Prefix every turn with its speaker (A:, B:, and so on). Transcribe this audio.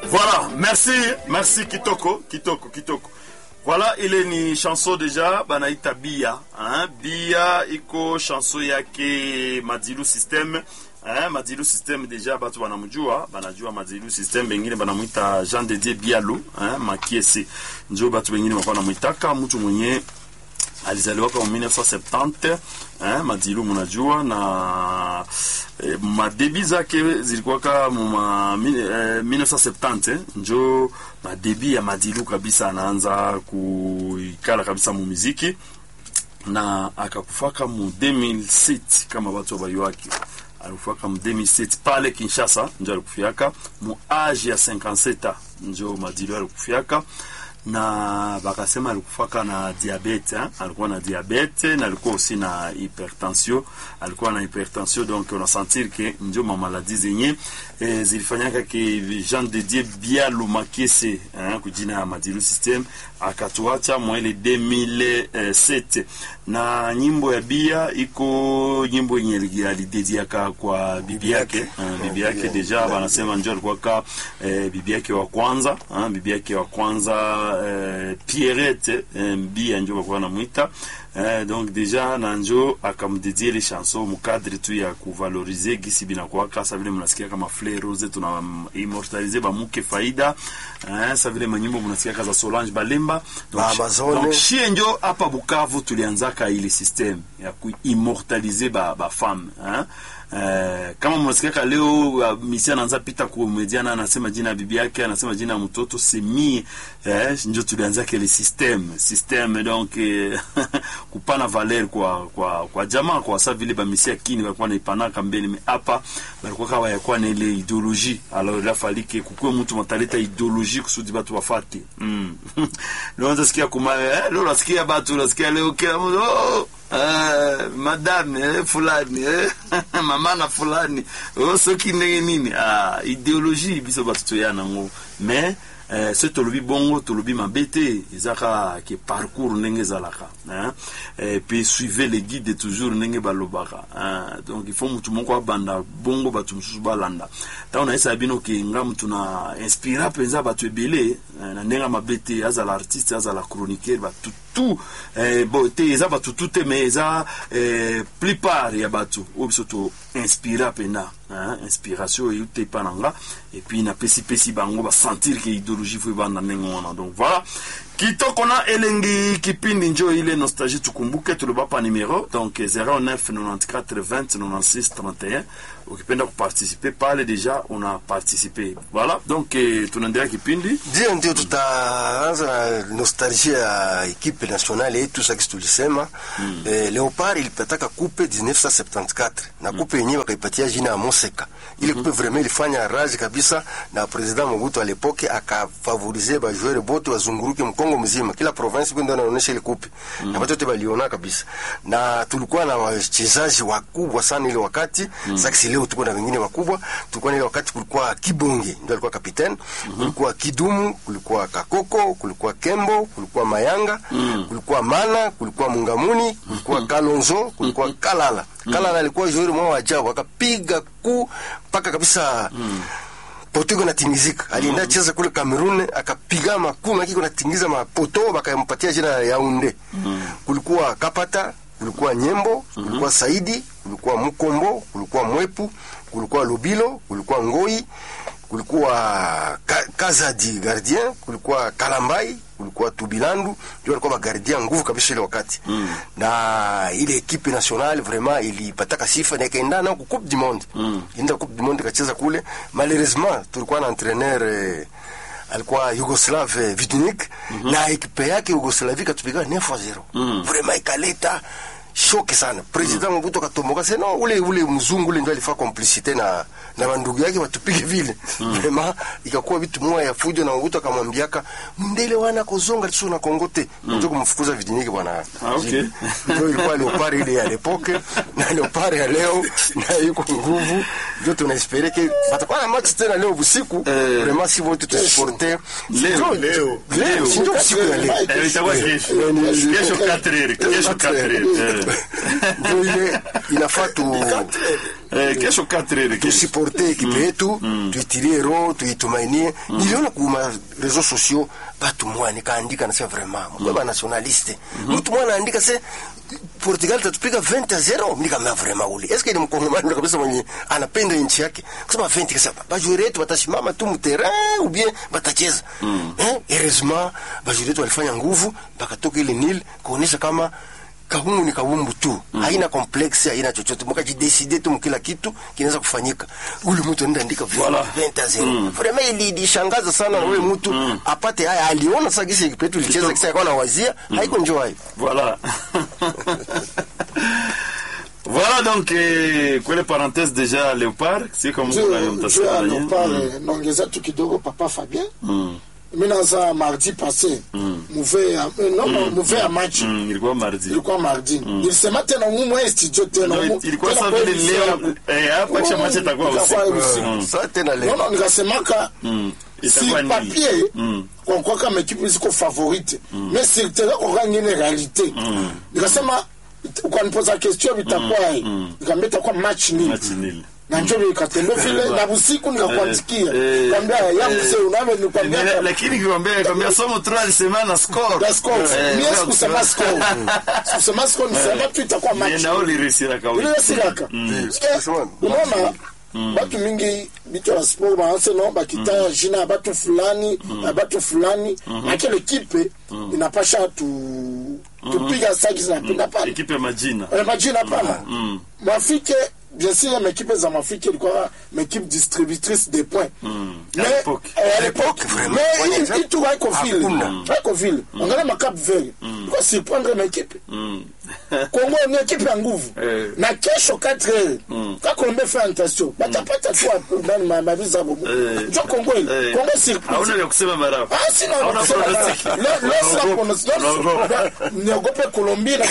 A: Voilà, merci, merci Kitoko, Kitoko, Kitoko. Voilà, ile ni chanson deja banaita Bia, hein? Bia iko chanson yake Madilu System. Eh, Madilu System deja batu banamjua, banajua Madilu System, bengine banamwita Jean de Dieu Bialu, eh, Makiese. Njo batu bengine wako namwitaka mtu mwenye alizaliwaka mu 1970 eh, Madilu munajua na eh, madebi zake zilikuwaka mu ma, eh, 1970 eh, njo madebi ya Madilu kabisa anaanza kuikala kabisa mu muziki na akakufaka mu 2007 kama watu wabayuaki alikufaka mu 2007 pale Kinshasa njo alikufiaka mu age ya 57 njo Madilu alikufiaka na bakasema alikufaka na diabete hein? alikuwa na diabete na alikuwa aussi na hypertension alikuwa na hypertension donc on a sentir que ndio ma maladie zenye eh, zilifanyaka ke Jean de Dieu Bialu Makese hein, kujina ya Madilu System akatuacha mwele 2007 na nyimbo ya Bia iko nyimbo yenye alidediaka kwa bibi yake uh, bibi yake deja banasema ndio alikuwa ka eh, bibi yake wa kwanza uh, bibi yake wa kwanza eh, Pierrette eh, Bia ndio walikuwa namwita eh, donc deja na njo akamdedie ile chanson mukadre tu ya kuvalorize gisi binakuwa kasa vile mnasikia kama Fleur Rose tuna immortalize bamuke faida eh, sa vile manyimbo mnasikia kaza Solange Balemba donc, donc shie njo hapa Bukavu tulianzaka ile system ya kuimmortalize ba, ba femme hein? Uh, kama mnasikiaka leo uh, misi anaanza pita kumediana, anasema jina ya bibi yake, anasema jina ya mtoto semi eh, njo tulianza kile system system donc eh, kupana valer kwa kwa kwa jamaa kwa sababu vile bamisi akini walikuwa naipanaka mbele me hapa balikuwa kawa yakuwa na ile ideologie alors la falike kukue mtu mataleta ideologie kusudi batu wafate mm. leo nasikia kuma eh, leo nasikia batu nasikia leo kila mtu oh! Uh, madame eh, fulani eh, mama na fulani oh, soki ndenge nini ah, idéologie biso bato toya nango mais eh, so tolobi bongo tolobi mabe te ezaka ke parcours ndenge ezalaka eh? eh, puis suivez les guides toujours ndenge balobaka eh? donc il faut mutu moko abanda bongo bato mosusu balanda ntango nayesaka bino ke nga mutu na inspira mpenza bato ebele eh, na ndenge mabe te azala artiste azala chroniqueur bato tout eh, bo te eza bato tu te mais eza eh, plupart ya bato oyo biso to inspira mpena hein? inspiration eyu te epa na nga epuis napesipesi bango basentir ke idéologie fo ebanda ndenge wana donc voilà kitoko na elengi kipindi njo ile nostalgie tukumbuke tuloba pa numero donc 09 94 20 96 31 ukipenda kuparticipe pale deja una participe voilà donc eh, tunaendelea kipindi
B: ndio ndio tutaanza na nostalgia ya ekipe nationale yetu saki tulisema mm. eh, leopard ilipataka kupe 1974 na kupe yenyewe mm. wakaipatia jina ya moseka ile kupe mm -hmm. vraiment ilifanya raji kabisa na president Mobutu alepoke akafavorize bajoueur bote wazunguruke mkongo mzima kila province kwenda anaonyesha ile kupe mm. na watu wote waliona kabisa na tulikuwa na wachezaji wakubwa sana ile wakati mm. sasa leo tuko na wengine wakubwa tulikuwa na ile wakati kulikuwa Kibonge ndio alikuwa kapiteni mm -hmm. kulikuwa Kidumu kulikuwa Kakoko kulikuwa Kembo kulikuwa Mayanga mm. kulikuwa Mana kulikuwa Mungamuni kulikuwa Kalonzo kulikuwa Kalala Kalala alikuwa joueur mmoja wa ajabu akapiga ku mpaka kabisa mm poto natingizika alienda mm -hmm. cheza kule Cameroon akapiga makumi akiko natingiza mapoto bakampatia jina ya Yaounde mm -hmm. kulikuwa Kapata kulikuwa Nyembo kulikuwa mm -hmm. Saidi kulikuwa Mukombo kulikuwa Mwepu kulikuwa Lubilo kulikuwa Ngoi kulikuwa ka, Kazadi gardien kulikuwa Kalambai kulikuwa Tubilandu ndio walikuwa magardien nguvu kabisa ile wakati mm. na ile equipe nationale vraiment ilipataka sifa na ikaenda na coupe du monde mm. enda coupe du monde kacheza kule malheureusement tulikuwa na entraîneur eh, alikuwa Yugoslav eh, Vidunik mm -hmm. na ekipe yake Yugoslavia katupiga 9 0 mm. vraiment ikaleta shoke sana president mm. Mobutu akatomboka sasa no ule ule mzungu ule ndio alifaa complicité na na bandugu yake watupige vile mm. vraiment ikakuwa vitu moja ya fujo na Mobutu akamwambiaka mndele wana kozonga tu na kongote mm. ndio kumfukuza vidiniki bwana
A: ah, okay.
B: ndio ilikuwa leopard ile ya lepoke na leopard ya leo na yuko nguvu ndio tunaespere ke batakuwa na match tena leo usiku eh, vraiment si wote tusiporte
A: leo leo
B: leo ndio usiku ya leo
A: eh, itakuwa kesho kesho 4 kesho 4
B: ndio ile inafaa tu
A: eh, kesho 4 kesho
B: tusiporte ekipe yetu tuitilie roho tuitumainie niliona kuma reseaux sociaux batu mwa nikaandika nasema vraiment mkwe ba nationaliste mtu mwa anaandika se Portugal tatupiga 20 a 0 nikamwambia vraiment ule eske ni mkongomani kabisa mwenye anapenda nchi yake kusema 20 kasa bajuri yetu batashimama tu mterrain ou bien batacheza eh heureusement bajuri yetu walifanya nguvu bakatoka ile nil kuonesha kama kabumbu ni kabumbu tu haina complexe haina chochote mkajideside tu mkila kitu kinaweza kufanyika ule mtu anaenda andika
A: Voilà.
B: 20 a 0 vraiment ili ilishangaza sana wewe mtu apate haya aliona sasa kisi kipetu ilicheza kisa yakawa na wazia haiko njoo hayo
A: Voilà. voilà donc eh, kwele parenthèse déjà Léopard, c'est comme
C: juu
A: kuna
C: juu ya
A: mtasema
C: Leopard naongeza tu kidogo papa Fabien mi naza mardi passé muve ya eh, non muve ya match
A: ilikuwa mardi.
C: ilikuwa mardi nilisema tena umwe studio tena
A: No,
C: umu-
A: ilikuwa
C: tena
A: sasa
C: kwa
A: vile
C: emission
A: leo
C: yangu.
A: eh hapa kisha
C: Mm,
A: machi itakuwa
C: itakuwa
A: usiku.
C: usiku.
A: Mm.
B: sasa tena leo
C: nono nikasemaka
A: Mm.
C: si
A: Itakuwa nini?
C: papier
A: Mm.
C: kwa kama ekipe ziko favorite mais sur terrain kwa ngine realite nikasema ukanipoza question bitakuwa nikamwambia itakuwa match nil
A: Match nil.
C: na njo nikatendo vile na busiku nikakuandikia
A: Eh,
C: kwambia yangu
A: eh,
C: se unave
A: Eh,
C: nikwambia
A: lakini kikwambia kwambia somo tu alisema na score.
C: la score
A: Eh,
C: mie
A: well,
C: sikusema score sikusema score nisema tu itakuwa
A: Mie
C: match
A: na uli risira kawi.
C: ile siraka
B: sikusema
C: unaona batu mingi bitu ya sport baanse no bakitaya jina ya batu fulani ya batu fulani lakini ekipe inapasha tu tupiga saki zinapenda pale
A: Ekipe ya majina.
C: Eh, majina pana mwafrike bien sûr maekipe za mwafrike ilikuwa maekipe distributrice des points
A: À
C: Mais,
A: l'époque.
C: eh, à l'époque
B: vraiment.
C: mais
B: Ouais,
C: hii-
B: exact.
C: hii tu haiko vile
B: Hakuna.
C: haiko vile angalia makap vert ilikuwa surprendre maekipe
A: Mm.
C: kongo ni ekipe ya nguvu
A: Eh.
C: na kesho 4 heures kakombe fe antation batapata tu hapo ndani ma- mabiza bobo
A: Eh.
C: njo kongo ile
A: Eh.
C: kongo
A: Hauna
C: surprise
A: vya kusema marafu.
C: Ah, sina
A: Hauna
C: kusema
A: pronostic.
C: la- la- la-
A: Unaogopa.
C: la-
A: Unaogopa.
C: niogope Colombie na